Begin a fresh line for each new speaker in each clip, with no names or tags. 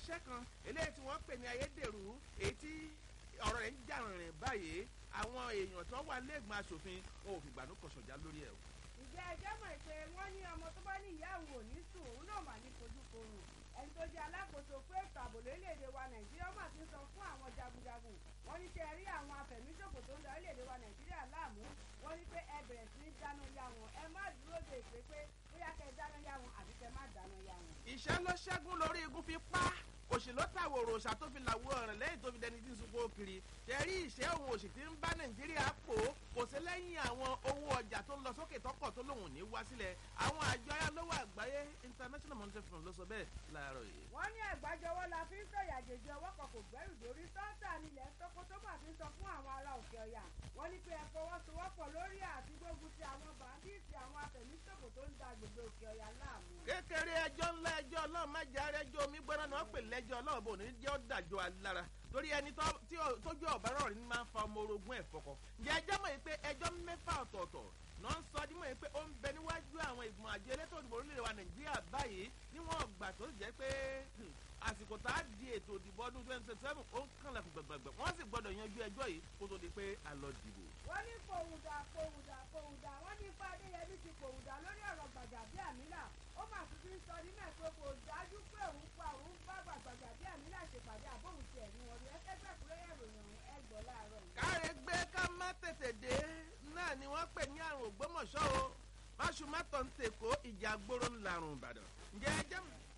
iléeṣẹ́ kan eléyìí tí wọ́n pè ní ayédèrú èyí tí ọ̀rọ̀ rẹ̀ ń jà rìnrìn báyìí àwọn èèyàn tó wà lẹ́gbọ̀n aṣòfin wọn ò fìgbà ní kọ̀ṣọ̀já lórí ẹ̀ o.
ìjẹ́ ẹjọ́ mọ̀ pé wọ́n ní ọmọ tó bá ní ìyá òun ò ní sùn òun náà mà ní fojú korùn ẹni tó jẹ́ alákòóso fún ètò ààbò lórílẹ̀‐èdè wa nàìjíríà mà ti ń sọ fún àwọn jagunjagun wọ́n ní ṣe rí àwọn afẹ̀míṣòfò tó ń da orílẹ̀‐èdè wa nàìjíríà láàmú wọ́n ní pé ẹ bẹ̀rẹ̀ sí ní dáná yá wọn ẹ má dúró de ìpè pé bóyá kẹ́ ẹ dáná yá wọn àbí kẹ́ ẹ má dáná yá wọn.
ìṣẹ́ ló ṣẹ́gun lórí igun fi pa òṣèlú tàwòrò òòṣà tó fi làwọ ọ̀rìn lẹ́yìn tó fi dẹni tí ń sunkún kiri tẹ̀rí ìṣẹ́ òun òṣì tí ń bá nàìjíríà pò kò sí lẹ́yìn àwọn owó ọjà tó ń lọ sókè tọkọ̀ tó lòun ní wá sílẹ̀ àwọn àjọ ayálówó àgbáyé international monetary fund ló sọ bẹ́ẹ̀ láàárọ̀ yìí.
wọ́n ní ẹ̀gbájọwọ́ la fi ń sọ̀yà jèjì ọwọ́ kan kò gbẹ́rù dórí tọ́ńtà nílẹ̀ tókó tó mà fi ń sọ fún àwọn ará òkè ọ̀yà wọ́n ní pé ẹ fọwọ́sowọ́pọ̀ lórí àti gbógun ti àwọn bàndíìtì àwọn afẹ̀míṣòfò tó ń da agbègbè òkè ọ̀yà láàmú.
kékeré ẹjọ́ ńlá ẹjọ́ ọlọ́run má jẹ́ arẹ́jọ́ omi gbọ́ná ni wọ́n pè lẹ́jọ́ ọlọ́run bò ní jẹ́ ó dàjọ́ alára torí ẹni tójú ọ̀bá rọ̀ ní máa ń fa ọmọ orogún ẹ̀ fọkọ. ǹjẹ́ ẹjọ́ mọ̀ yìí pé ẹjọ́ mẹ́fà ọ̀tọ̀ọ̀tọ̀ náà ń sọ dímọ̀ yìí pé ó ń bẹ níwájú àwọn ìgbìmọ̀ àjọ elétò ìdìbò orílẹ̀-èdè wa nàìjíríà báyìí níwọ̀n ọgbà tó jẹ́ pé àsìkò tá a di ètò ìdìbò ọdún twenty twenty seven ó ń kànlẹ̀ fún gbẹ̀gbẹ̀gbẹ̀ wọ́n sì gbọ́dọ̀ yanjú ẹjọ́ yìí kó tó di pé a lọ dìbò.
wọ́n ní pòwùdà pòwùdà pòwùdà wọ́n ní ifá adéyẹmí ti pòwùdà lórí ọ̀rọ̀ gbàgàdé àmìlà ó mà tún ti ń sọ ní mẹ́ẹ̀kọ́ kò dájú pé òun pa òun bá gbàgàdé àmìlà ṣèpàdé àbóhùn ti ẹ̀rí wọn rí ẹgbẹ́ gbàkúrẹ́ ìròyìn ọ̀hún ẹgbọ́ láàárọ̀ yìí.
káre gbé ká má tètè dé náà ni wọ́n pè ní àrùn ògbómọ̀ṣọ́ o máṣúmátọ̀ ń tèkó ìjà gbóró ńlarùn ìbàdàn ǹjẹ́ ẹ jẹ́ mọ̀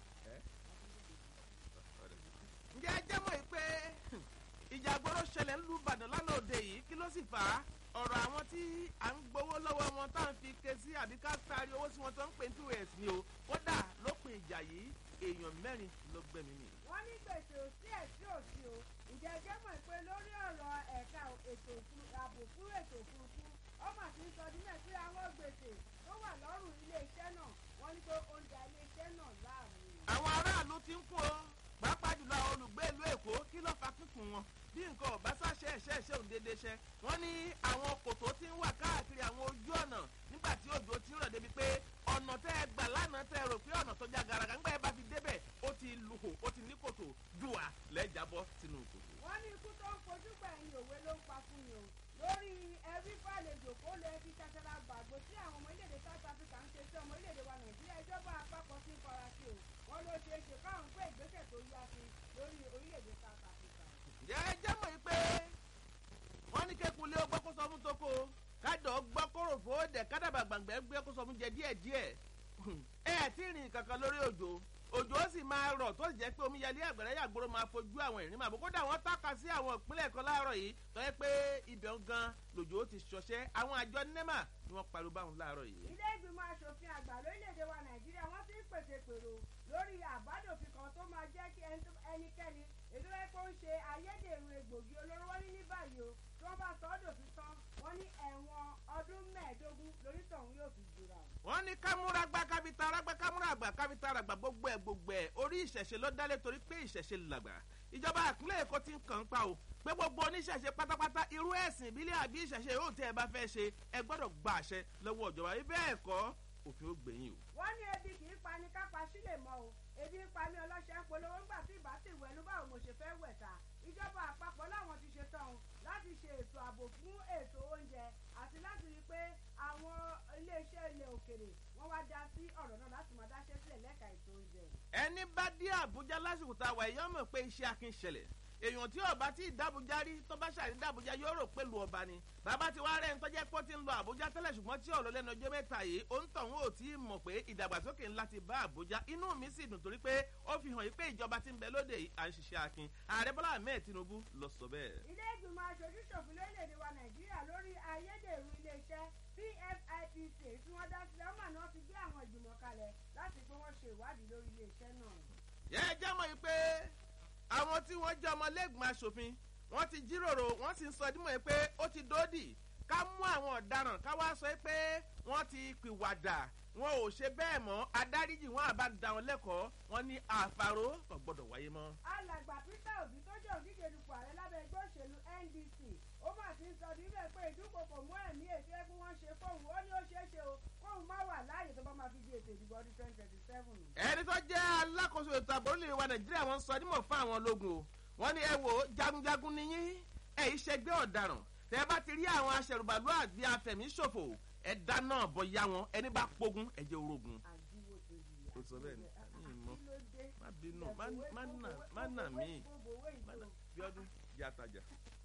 ǹjẹ́ ẹ jẹ́ mọ̀ yìí pé ìjà gbóró ṣẹlẹ̀ ńlú ìbàdàn lánàá òde yìí kí ló sì fà á ọ̀rọ̀ àwọn tí à ń gbowó lọ́wọ́ wọn tá à ń fi ké sí àbí ká taari owó sí wọn tó ń pè ní two years ni o kódà lópin ìjà yìí èèyàn mẹ́rin ló gbẹ̀mí mi.
wọ́n ní gbèsè òsí ẹ̀sí òsí o ìjẹ́ ẹjẹ́ mọ̀ pé lórí ọ̀rọ̀ ẹ̀ka ètò ààbò fún ètò òfurufú ọmọ àti ń sọ dímẹ̀ sí àwọn gbèsè tó wà lọ́rùn iléeṣẹ́ náà wọ́n ní pé oúnjẹ iléeṣẹ́ náà láàmú.
àwọn aráàlú ti ń kún o pàápàá jùlọ àwọn olùgbé ìlú èkó kí ló fa kíkùn wọn bí nǹkan ọ̀bá sáṣẹ́ ẹ̀ṣẹ́ ẹ̀ṣẹ́ òun déédéé ṣẹ́ wọ́n ní àwọn kòtò ti ń wà káàkiri àwọn ojú ọ̀nà nígbà tí òjò ti ń rọ̀ débi pé ọ̀nà tẹ́ ẹ gbà lánàá tẹ́ ẹ rò pé ọ̀nà tó já garaga ńgbà ẹ bá fi débẹ̀ ó ti luhò ó ti ní kòtò dùwà lẹ́jàbọ́ sínú kòtò.
wọ́n ní ikú tó ń fojú gbẹ̀yìn òwe ló ń pa fún mi o lórí ẹbí fàlejò kó lè fi ṣàṣàlà gbàgbó tí àwọn ọmọ orílẹ̀-èdè south africa ń ṣe sí ọmọ orílẹ̀-èdè wa nàìjíríà ìjọba àpapọ̀ sí ń fara sí o wọ́n ló ṣeé ṣe káwọn gbé ìgbésẹ̀ tó yá sí lórí orílẹ̀-èdè south africa.
ǹjẹ́ ẹ jẹ́ mọ̀ pé wọ́n ní kékulé ó gbọ́ kó sọ fún toko kádọ̀ gbọ́ kóró fòódẹ̀ kádàbà gbàngbẹ́ gbé kó sọ fún jẹ díẹ̀díẹ̀ ẹ ẹ̀ tí ì rìn kankan lórí òjò òjò ó sì máa rọ̀ tó sì jẹ́ pé omíyalé àgbẹ̀rẹ́ yàgbóró máa fojú àwọn ìrìn màbó kódà wọ́n tọ́ka sí àwọn ìpínlẹ̀ kan láàárọ̀ yìí tó yẹ pé ibẹ̀ gan lòjò ó ti ṣọṣẹ́ àwọn àjọ nema ni wọ́n pariwo báwọn láàárọ̀ yìí.
ilé ìgbìmọ̀ asòfin àgbà lórílẹ̀‐èdè wa nàìjíríà wọ́n ti ń pèsè pèrò lórí àbádòfin kan tó máa jẹ́ kí ẹnikẹ́ni èdè rẹ̀ kó ń ṣe ayédèrú egbògi olóró wọ́n ní ní báyìí o tí wọ́n bá sọ ọ́ dòfin tán wọ́n ní ẹ̀wọ̀n ọdún mẹ́ẹ̀ẹ́dógún lórítọ̀hún yóò fi jura.
wọ́n ní kámúra gba kábítà arágbá kámúra àgbà kábítà àràgbà gbogbo ẹ̀ gbogbo ẹ̀ orí ìṣẹ̀ṣe ló dálé torí pé ìṣẹ̀ṣe làgbà ìjọba àpínlẹ̀ èkó ti ń kàn ń pa o pé gbogbo oníṣẹ̀ṣe pátápátá irú ẹ̀sìn ìbílẹ̀ àbí ìṣẹ̀ṣe yóò tẹ́ ẹ bá fẹ́ ṣe ẹ gbọ́dọ̀ gba àṣẹ lọ́wọ́ ìjọba ibẹ̀ ẹ̀kọ́ òfin ó gbẹ̀yìn o.
wọ́n ní ebi kì í pa ni kápá sílẹ̀ mọ́ o ebi ń pa mí ọlọ́ṣẹ́ ń polówó ńgbà tí ìbá sì wẹ̀lú báwo mo ṣe fẹ́ wẹ̀ ta ìjọba àpapọ̀ láwọn ti ṣe tán o láti ṣe ètò ààbò fún ètò oúnjẹ àti láti rí i pé àwọn iléeṣẹ́ ilẹ̀ òkèrè wọ́n wá dá sí ọ̀rọ̀ náà láti máa dáṣẹ́ sílẹ̀ lẹ́ka ètò oúnjẹ.
ẹni bá dé àbújá lásìkò tá a wà yìí ọmọ pé iṣẹ́ akin ṣẹlẹ̀ èèyàn tí ọba tí ìdábùjá rí tó bá ṣàrí dábùjá yóò rò pé lu ọba ni bàbá ti wá rẹ̀ ń tọ́jẹ́ pọ́ ti ń lọ àbújá tẹ́lẹ̀ ṣùgbọ́n tí ọ̀rọ̀ lẹ́nu ọjọ́ mẹ́ta yìí ó ń tọ̀hún ò tí ì mọ̀ pé ìdàgbàsókè ńlá ti bá àbújá inú mi sì dùn torí pé ó fi hàn yí pé ìjọba ti ń bẹ lóde yìí à ń ṣiṣẹ́ akin ààrẹ bọ́lá ahmed tinubu lọ sọ bẹ́ẹ̀.
ilé ìgbìmọ̀ aṣojú ṣòfin lórílẹ̀‐èdè wa nàìjíríà lórí ayédèrú iléeṣẹ́ pfipc tí wọ́n dá sílẹ̀ ọmọ náà ti gbé àwọn ìgbìmọ̀ kalẹ̀ láti pé wọ́n ṣe ìwádìí lórí iléeṣẹ́ náà.
yẹ ẹ jẹ́ mọ̀ yìí pé àwọn tí wọ́n jẹ́ ọmọlẹ́gbọ̀n aṣòfin wọ́n ti jíròrò wọ́n sì ń sọ dímọ̀ yìí pé ó ti dòdì ká mú àwọn ọ̀daràn ká wá sọ pé wọ́n ti pìwàdà wọn ò ṣe bẹ́ẹ̀ mọ́ adáríjì wọn àbá da wọn lẹ́kọ̀ọ́ wọn ní àfàrò kò gbọ́dọ̀ wáyé mọ́.
alàgbà peter obi tó jẹ́ òdíje dupò ààrẹ lábẹ́ ẹgbẹ́ òṣèlú ndc ó mà ti ń sọ níbẹ̀ pé ìdúnkokò mú ẹ̀mí ètò ẹkún wọn ṣe fóun ó ní ó ṣeé ṣe o kó kóun má wà láàyè tó bá máa fi di ètò ìdìbò ọdún twenty twenty seven.
ẹni tó jẹ́ alákòóso ètò ààbò orílẹ̀ wa nàìjíríà wọ́n sọ nímọ̀ fún àwọn ológun o wọ́n ní ẹ wò ó jagunjagun ni yín ẹ ìṣẹ́gbẹ́ ọ̀daràn tẹ́ ẹ bá ti rí àwọn aṣẹ̀rùbàlú àbí afẹ̀míṣòfò ẹ dáná bọ̀yá wọn ẹni bá pogun ẹ jẹ́ orogun.
àjíwò tó yìí.
Ó sọ bẹ́ẹ̀ ni, mi ì mọ̀.
kí ló dé?
má bínú má má nà má nà mí má nà bí ọdún jẹ́ àtàjà.